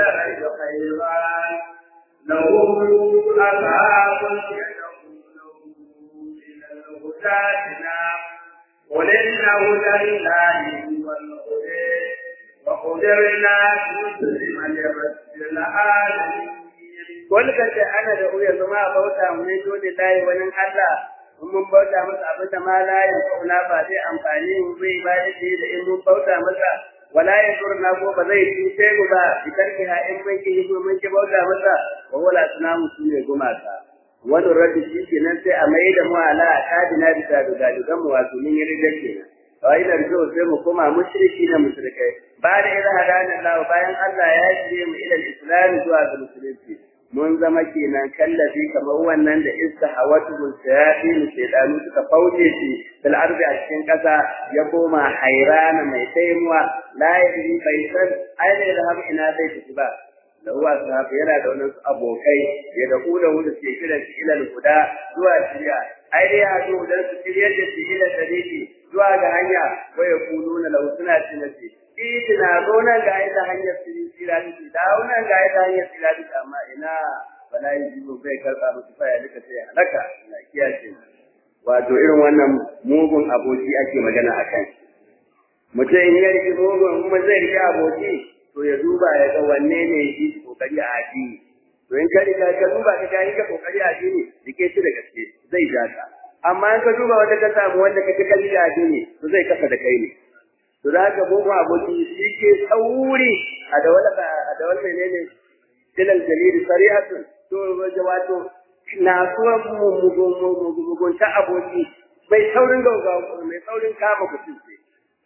أصحاب يدعونه إلى الهداتنا قل إن هدى الله هو الهدى وقدرنا نسلم لرب العالمين wani kan ce ana da uya zama a bauta mu ne dole layi wani Allah in mun bauta masa abin da ma layin kauna ba zai amfani mu zai ba da shi da in mun bauta masa wala ya zurna ko ba zai cuce mu ba idan ki ha in mun ki mun ki bauta masa wa wala sunamu su ne gumaka wani rabbi shi kenan sai a mai da mu ala kadina bisa da galiban mu wato mun yi rigar kenan kawai da rijo sai mu koma mushriki na mushrikai ba da idan hadana Allah bayan Allah ya shirye mu ila islam zuwa ga musulunci mun zama kenan kallafi kamar wannan da iska hawatu shayatin shedanu suka fauce shi fil ardi a cikin kasa ya koma hairana mai taimuwa la yadri bai san aina da har ina zai tafi ba da uwa sahabi yana da wannan abokai ya da kula wuda ke kiran shi ila guda zuwa shirya ai dai ya zo dan su shiryar da shi ila sadiki zuwa ga hanya waya kuluna lahu suna tinasi itina zo nan ga ita hanyar sirati da wannan ga ita hanyar sirati amma ina bala yi jibo bai karba musu faya duka sai halaka na kiyace wato irin wannan mugun aboki ake magana akan mutum in ya rike mugun kuma zai rike aboki to ya duba ya ga wanne ne shi kokari a addini to in ka riga ka duba ka ga ka kokari a addini rike shi da gaske zai ja ka amma in ka duba wanda ka samu wanda ka kalli a addini to zai kasa da kai ne to da haka mugun aboki shi ke tsauri a da wani a da wani menene dilal jalili sarihatun to wato na suwa mugun ta aboki mai saurin gaugawa mai saurin kama mutum ce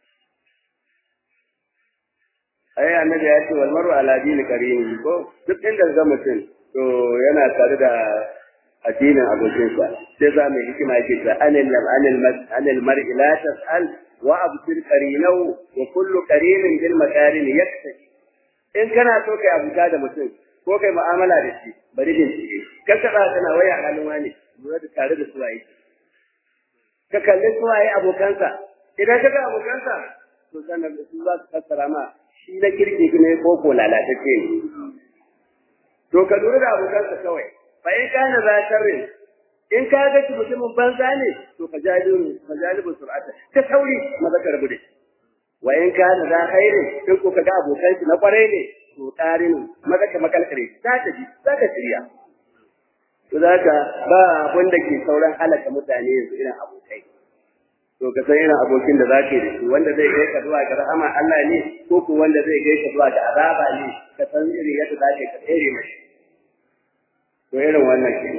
ai annabi ya ce wal mar'u ala dini karini ko duk inda ga mutum to yana tare da addinin abokinsa sai za mu hikima yake ta anil anil anil mar'i la tas'al wa abtir qarinahu wa kullu qarinin bil makarin yaktashi in kana so kai abuta da mutum ko kai mu'amala da shi bari din shi ka kada kana waya halin wani lura da tare da suwaye ka kalli suwaye abokansa idan ka ga abokansa to sanar da su za su fassara ma shi na kirki ne ko ko lalatacce ne to ka lura da abokansa kawai fa in kana za sharrin in ka ga shi mutumin banza ne to ka jalibu ka jalibu sur'ata ta sauri maza ka rabu da shi wa in kana za khairin in ko ka ga abokan shi na kwarai ne to tsarin maza ka makalkare za ta ji za ka shirya to zaka ba abin da ke sauran halaka mutane yanzu irin abokai to ka san irin abokin da zaka yi da shi wanda zai kai ka zuwa ga rahama Allah ne ko ko wanda zai kai ka zuwa ga azaba ne ka san irin yadda zaka ka tsere mashi to irin wannan ke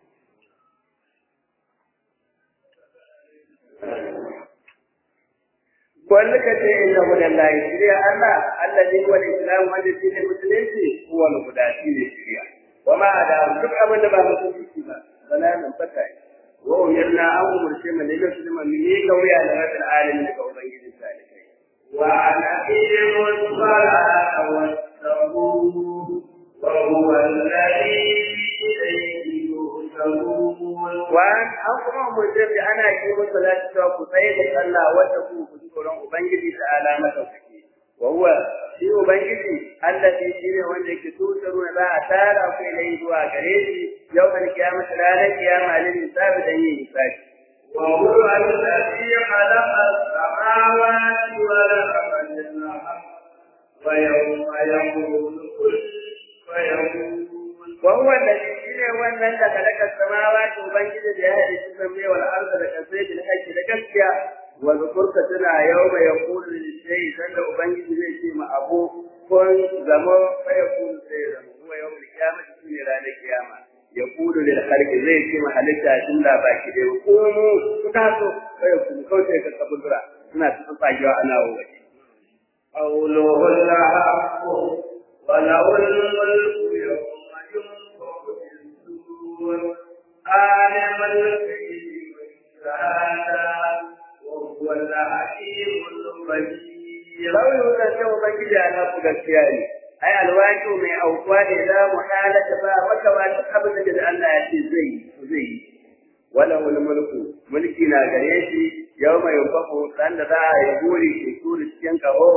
Wanda ka ce inna hudan lahi shirya Allah, Allah ne huwa islam wanda shi ne musulunci, huwa guda shi ne shirya. Wa ma da duk abin da ba musulunci ba, wala nan fata ne. Wa umirna an umurce mu ne da su mu ne kauya da rabbil alamin daga ubangiji salikai. Wa an aqimu as-salata wattaquhu wa huwa alladhi ilayhi tuhsharun. wa an kuma mutum da ana yi musu salati cewa ku tsaye da sallah wata ku ku tsoron ubangiji ta alama ɗaukaki wa huwa shi ubangiji allazi shi ne wanda yake tusaru za a tara ku ilai zuwa gare shi yau kan kiyama ranar kiyama lil hisabi dan yin hisabi وهو الذي خلق السماوات والأرض بالحق ويوم يقول كن فيكون وهو الذي shine wannan da kalaka samawati ubangiji da ya hadi su samme wal arda da kasai bil haqqi da gaskiya wa zukurka tana yawma yaqulu lil shay sanda ubangiji zai ce ma abu kun zama fa yaqulu sai zama huwa yawmul qiyamati shine ranar kiyama yaqulu lil khalqi zai ce ma halitta tun da baki da ku mu ku taso fa yaqulu kawai ka kabura suna cikin fagiwa ana waje قوله الحق وله الملك يوم ينفخ في الصور عالم الغيب والشهادة وهو الحكيم الخبير lauyin da ce ubangiji ana ku gaskiya ne ai alwaki mai aukuwa ne da muhalata ba maka ba duk abin da Allah ya ce zai yi zai yi wala wal mulku mulki na gare shi yau mai yufafu dan da za a yi buri ke turi cikin kaho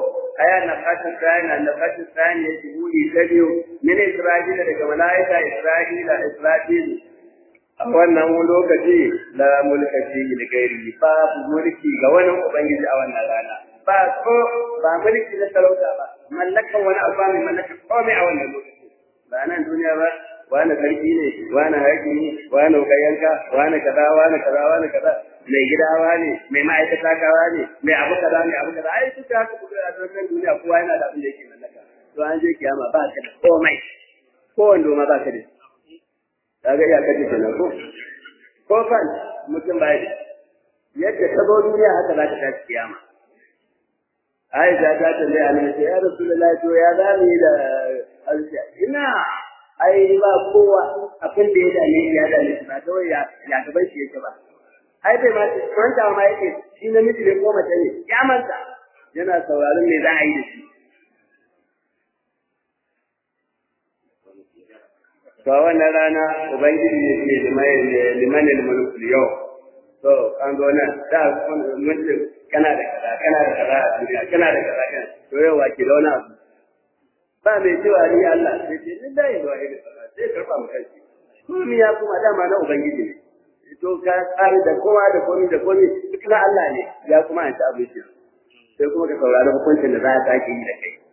aya na fatin tsani na fatin tsani ya shiguri ta biyu min Isra'ila daga malaika Isra'ila Isra'il a wannan lokaci la mulkaci da gairi ba mulki ga wani ubangiji a wannan rana ba ko ba mulki na sarauta ba mallakan wani abu ba mai mallaka komai a wannan lokaci ba nan duniya ba wani sarki ne wani haƙi ne wani kayanka wani kaza wani kaza wani kaza mai gidawa ne mai ma'aikata kawa ne mai abu kaza mai abu kaza ai duk haka kuma a cikin duniya kowa yana da abin da yake mallaka to an je kiyama ba ka da komai ko wando ma ba ka da kaga iya kace kenan ko ko fan mutum ba yadda ta zo duniya haka za ta tashi kiyama Aisha ta tambaye Annabi ya Rasulullahi to ya za mu yi da alfiya ina ai ba kowa abin da ya dame ya dame ba kawai ya ya gaban shi yake ba ai bai ma manta ma yake shi namiji ne ko mace ne ya manta yana sauraron me za a yi da shi to wannan rana ubangiji ya ce liman al-mulku yau to an zo nan da mutum kana da kaza kana da kaza a duniya kana da kaza kana to yau wa ke launa abu ba mai cewa ni Allah sai ce ni dai ba irin kaza sai karba mu kai komai ya kuma dama na ubangiji ne to ka tsari da kowa da komai da komai duk na Allah ne ya kuma an ta abin shi sai kuma ka saurari hukuncin da za a sake yi da kai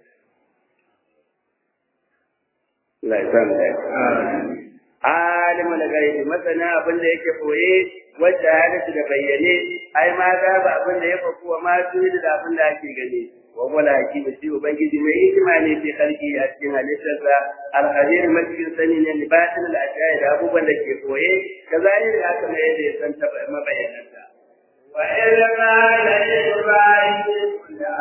Allah ya san da alimu da gaibi masana abin da yake koye wacce hadisi da bayyane ai ma ga ba abin da ya faku wa ma tuni da abin da ake gani wa wala hakim shi ubangiji mai hikima ne fi khalqi a cikin halittarsa al-qadir macikin sani ne libatin al-ashya da abubuwan da ke koye kazalika haka mai yadda ya san mabayyananta wa ilma la ibrahim ya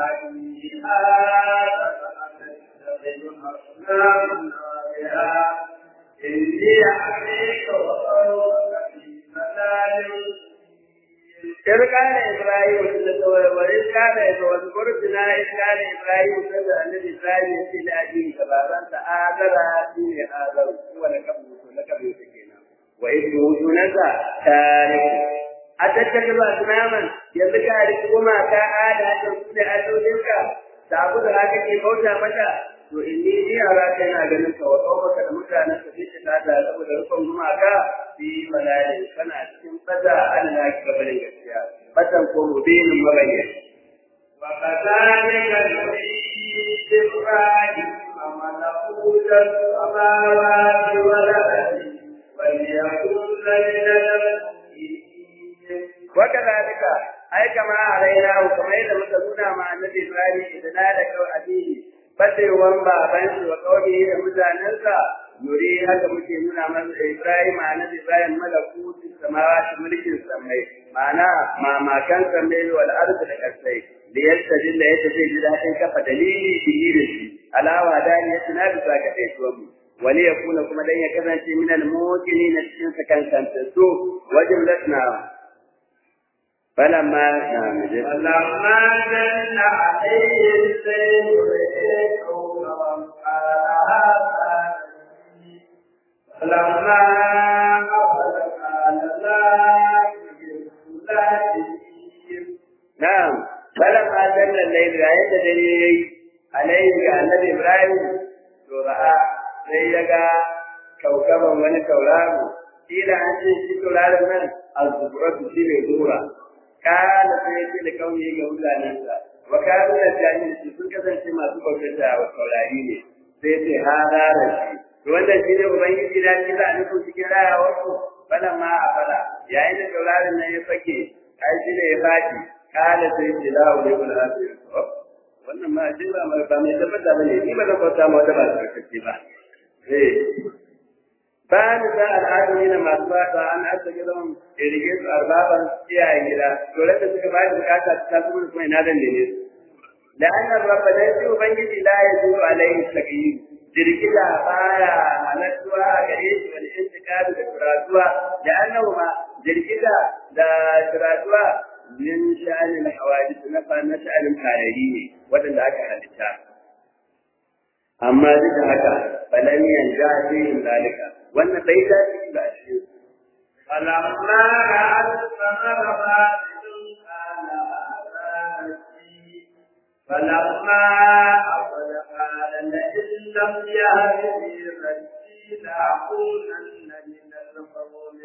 إني عليك وقومك في ملال إذ كان إبراهيم وإذ كان واذكر بنا إذ كان إبراهيم كذا الذي إبراهيم يسير لأبيه كبارا آذر فيه آذر هو لكم لكم يسكينا وإذ موجونك تارك أتتكلم أسناما يذكى لكما كآلة تنسل أدودك تعبد هكذا موتى متى to inni ni ara kai na ganin ka wa kawaka da mutanen ka fice ta da saboda rukun gumaka fi malali kana cikin fada Allah ki gabanin gaskiya fatan ko mubinin mabayyan wa kadhalika nuri ibrahim amalakuta samawati wal ardi wal yakun lana wa kadhalika ai kama alaina kuma yadda muka nuna ma annabi Ibrahim idan da kawai addini fatewan baban shi wa kawai da mutanensa nuri haka muke nuna masa Ibrahim annabi Ibrahim malakutu samawati mulkin samai ma'ana mamakan samai wal ardi da kasai da yadda dilla yadda zai ji daɗin kafa dalili bihi da shi alawa da ya tuna bisa ka kai tuwa mu wani ya kuna kuma dan ya kasance min al-muqini na cikin sakan kanta so wajen latna فلما فلما جن عليه الليل فلما نعم فلما جن الليل عند دليل عليه النبي ابراهيم سورة sai ya ga kaukaban wani tauraro kila an ce shi tauraron nan al-zubratu shi ne zura kana sai ce da kauye ga mutanensa wa kanu da jahil su sun kasance masu bautata wa taurari ne sai ce ha dara shi to wannan shi ne ubangiji da shi za a nufin cikin rayawar ku bana ma a fara yayin da taurarin nan ya fake ai shi ne ya fadi kana sai ce la wa yaqul asir wannan ma shi ba ba mai tabbata bane ni ba zan kwata ma wata ba ta ba eh bayan da al'adu ne masu fata an asa gidan irige su arbaban iyayen gida to da suka bayar bukata ta kuma kuma ina dan ne da annan rabba da shi ubangiji la ya zu alaihi sakiyi jirgida baya halattuwa a gare shi wal intiqadu da turatuwa da annahu ma jirgida da turatuwa min sha'anil hawadith na fa na sha'anin tarari ne wadanda aka halitta amma duk da haka falan yanja fihim zalika wannan bai dace ba a cikin فلما رأى الثمر باسل قال هذا نفسي فلما لم يهدني ربي لأكونن من القوم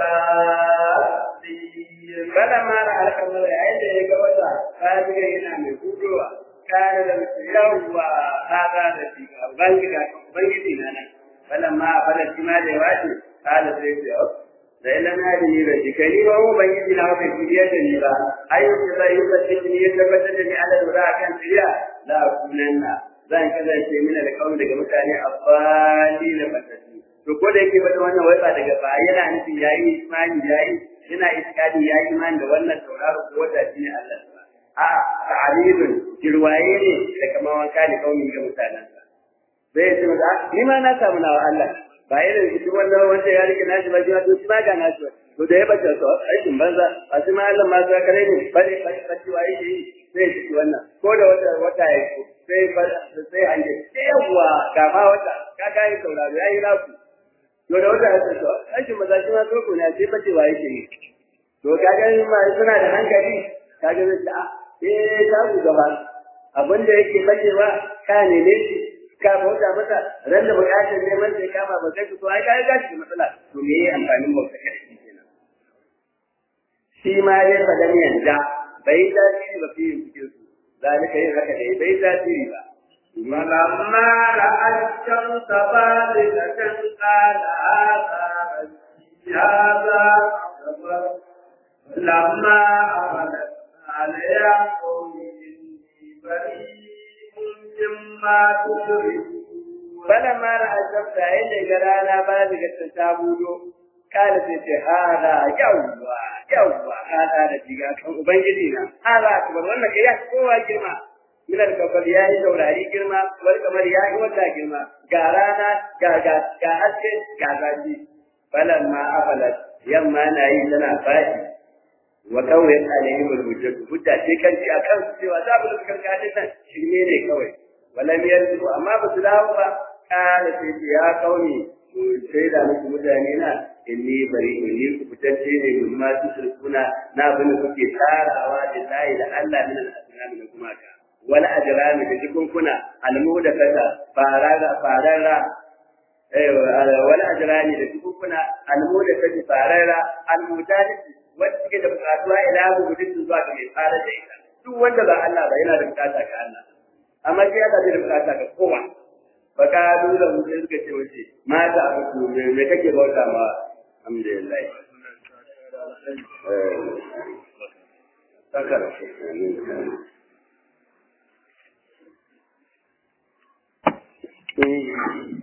الضالين kada ma da alkamar yayin da ya ga wata kajiga yana mai gudowa kana da yawwa hada da shi ubangiji ubangiji na nan falan ma fara shi ma da yawace kada sai ya da ila na da ni da shi kai ba ubangiji na wata kiriya da ni ba ai sai zai yi da shi ya tabbata da ni ala dora kan kiriya la kunanna zan kasance mina da kawai daga mutane abbali da fatati to ko da yake bada wannan wai ba daga ba yana nufin yayi imani yayi yana iskadi yayi imani da wannan tauraro ko wata shine Allah a ta'alilun jirwaye ne da kamar wanka ne kawai ga mutanen sa zai ce masa ni ma na samu nawa Allah ba irin shi wannan wanda ya rike nashi ba jiya to shi ma ga nashi to da ya bace so aikin banza a shi ma Allah ma za kare ne bare bare bace waye shi zai ci wannan ko da wata wata ya sai sai an je yawa ga ma wata ka ga yi sauraro yayi naku to da wata ya to aikin maza shi ma so ko ne sai bace waye shi to kaga ma suna da hankali kaga zai ta eh ta ku gaba abin da yake bacewa ka ne ne ka bauta masa ran da bukatar neman sai kama ba kai to ai ka ga shi matsala to me yayi amfanin bauta kai kenan shi ma dai fa dan yanda bai da shi ba fi cikin su zalika yin haka dai bai da shi ba ولما رأى الشمس بارزة قال هذا ربي هذا أكبر لما أملت قال يا قوم إني بريء مما تشركون فلما رأى الشمس عند جرانا بارزة تابودو قال سيتي هذا يوا يوا هذا ربي كان ubangiji na hada akbar wannan kai ya kowa girma min al-kafal ya yi saurari girma wal kamar ya yi wata girma ga rana ga ga ga haske ga zafi falamma afalat yamma na yi tana fadi wa kawai alaihim al-hujjat hujja ce kan ci akan su cewa za mu dukkan gadin nan shirme ne kawai walam yanzu amma ba su dawo ba kana sai ya kauni sai da muku mutane na inni bari inni ku fitacce ne min ma tusrikuna na bin kuke tarawa da sai da Allah min al-asnam da kuma ka wala ajrami da jikunkuna al-mudafata farara farara eh wala ajrami da jikunkuna al-mudafata farara al-mudafata wanda suke da bukatuwa ila gudun zuwa ga mai fara da ita duk wanda ba Allah ba yana da bukata ga Allah amma shi yana da bukata ga kowa fa ka dole mu sai suka ce wace mata abu me me kake bauta ma alhamdulillah eh sakara amin